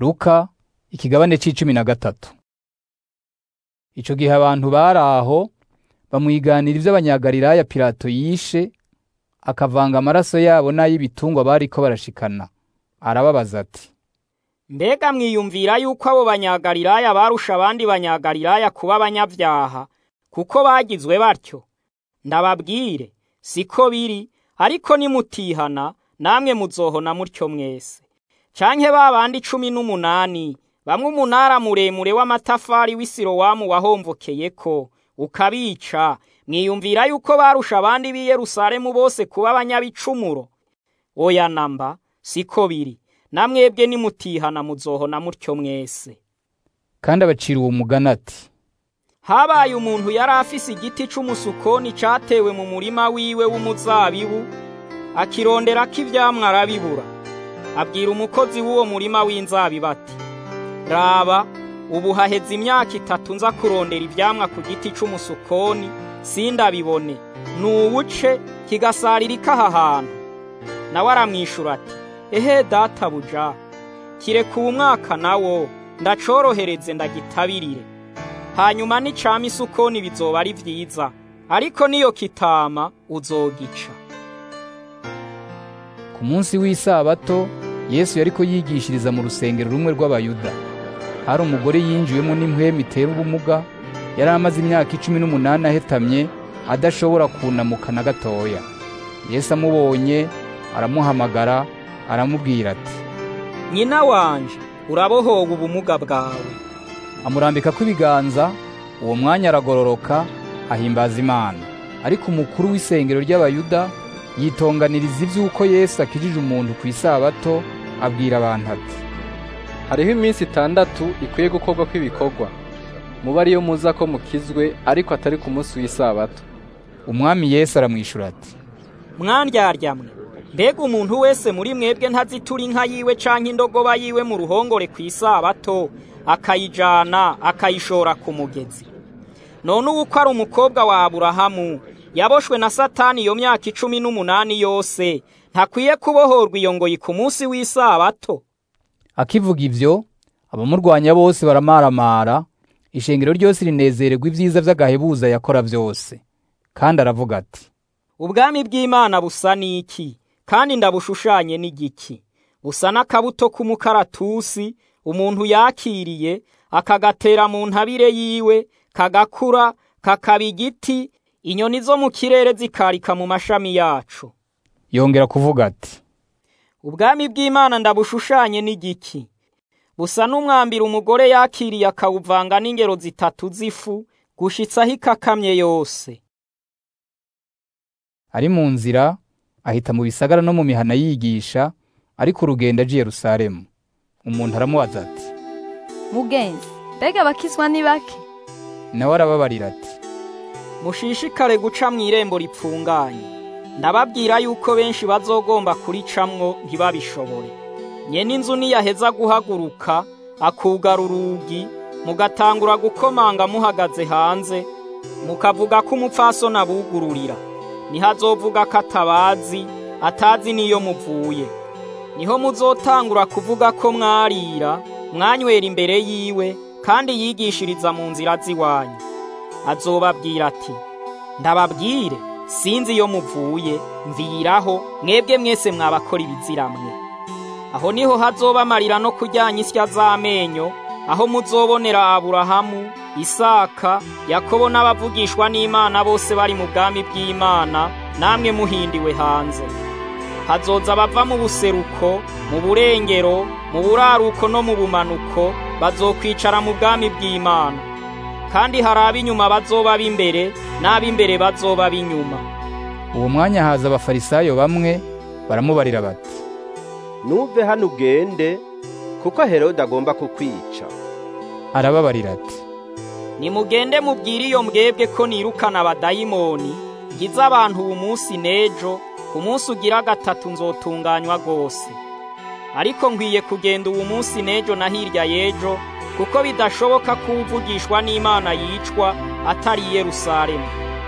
Luka ikigabane c'icumi na gatatu Ico gihe abantu bari aho bamwiganira ivy'abanyagalilaya Pilato yishe akavanga amaraso yabo n'ay'ibitungwa bariko barashikana arababaza ati Mbega mwiyumvira yuko abo banyagalilaya barusha abandi banyagalilaya kuba abanyavyaha kuko bagizwe batyo ndababwire siko biri ariko nimutihana namwe muzohona mutyo mwese canke ba bandi cumi n'umunani bamwe umunara muremure w'amatafari w'isilowamu wahomvokeyeko ukabica mwiyumvira yuko barusha abandi b'i Yerusalemu bose kuba abanyabicumuro oya namba siko biri namwebwe nimutihana muzohona mutyo mwese kandi abacira uwo mugani ati habaye umuntu yari afise igiti c'umusukoni catewe mu murima wiwe w'umuzabibu akironderako ivyamwa arabibura abwira umukozi w'uwo murima w'inzabibu ati raba ubu haheze imyaka itatu nza kurondera ivyamwa ku giti c'umusukoni sindabibone nuwuce kigasaririka aha hantu nawe aramwishura ati ehe databuja kireka uwu mwaka nawo ndacorohereze ndagitabirire hanyuma nicama isukoni bizoba ari vyiza ariko niyo kitama uzogica ku munsi w'isabato Yesu yariko yigishiriza mu rusengero rumwe rw'abayuda hari umugore yinjiwemo n'impwemu itera ubumuga yari amaze imyaka icumi n'umunani ahetamye adashobora kunamuka na gatoya Yesu amubonye aramuhamagara aramubwira ati nyina wanje urabohowe ubumuga bwawe amurambikako ibiganza uwo mwanya aragororoka ahimbaza Imana ariko umukuru w'isengero ry'abayuda yitonganiriza ivy'uko Yesu akijije umuntu ku isabato abwira abantu ati hariho iminsi itandatu ikwiye gukorwa kw'ibikorwa muba ariyo muza ko mukizwe ariko atari ku munsi w'isabato umwami Yesu aramwishura ati mwandyarya mbega umuntu wese muri mwebwe ntazitura inka yiwe canke indogoba yiwe mu ruhongore ku isabato akayijana akayishora ku mugezi none ubu ko ari umukobwa wa aburahamu yaboshwe na satani iyo myaka icumi n'umunani yose ntakwiye kubohorwa iyo ngoyi ku munsi w'isabato akivuga ivyo abamurwanya bose baramaramara ishengero ryose rinezererwa ibyiza vy'agahebuza yakora vyose kandi aravuga ati ubwami bw'imana busa n'iki kandi ndabushushanye n'igiki busa n'akabuto k'umukaratusi umuntu yakiriye akagatera mu ntabire yiwe kagakura kakaba igiti inyoni zo mu kirere zikarika mu mashami yacu yongera kuvuga ati ubwami bw'imana ndabushushanye n'igiki busa n'umwambira umugore yakiriye akawuvanga n'ingero zitatu z'ifu gushitsaho ikakamye yose ari mu nzira ahita mu bisagara no mu mihana yigisha ariko urugendo aje Yerusalemu umuntu aramubaza ati mugenzi mbega abakizwa ni bake nawe arababarira ati mushishikare guca mu irembo ripfunganye ndababwira yuko benshi bazogomba kuricamwo ntibabishobore nyene inzu niyaheza guhaguruka akugara urugi mugatangura gukomanga muhagaze hanze mukavuga ko umupfasoni abugururira niho azovuga ko atabazi atazi n'iyo muvuye niho muzotangura kuvuga ko mwarira mwanywera imbere yiwe kandi yigishiriza mu nzira z'iwanyu azobabwira ati ndababwire sinzi iyo muvuye mviraho mwebwe mwese mwabakora ibiziramwe aho niho hazoba amarira no kujyanya isya z'amenyo aho muzobonera aburahamu isaka yakobo n'abavugishwa n'imana bose bari mu bwami bw'imana namwe muhindiwe hanze hazoza abava mu buseruko mu burengero mu buraruko no mu bumanuko bazokwicara mu bwami bw'imana kandi hari ab'inyuma bazoba b'imbere n'ab'imbere bazoba b'inyuma uwo mwanya haza abafarisayo bamwe baramubarira bati nuve hano ugende kuko herode agomba kukwica arababarira ati nimugende mubwire iyo mbwebwe ko nirukana abadayimoni ngize abantu ubu munsi n'ejo ku munsi ugira gatatu nzotunganywa rwose ariko nkwiye kugenda ubu munsi n'ejo na hirya y'ejo kuko bidashoboka ko uvugishwa n'imana yicwa atari i yerusalemu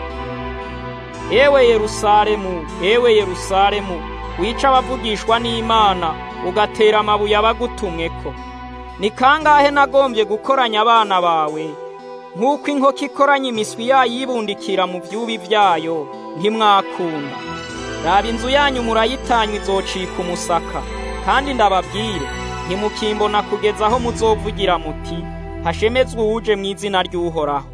ewe yerusalemu ewe yerusalemu wica abavugishwa n'imana ugatera amabuye abagutumweko ni kangahe nagombye gukoranya abana bawe nk'uko inkoko ikoranya imiswi yayibundikira mu byubi byayo ntimwakunda raba inzu yanyu murayitanywa izocika umusaka kandi ndababwire ntimukimbona kugeza aho muzovugira muti hashemezwe uwuje mu izina ry'uhoraho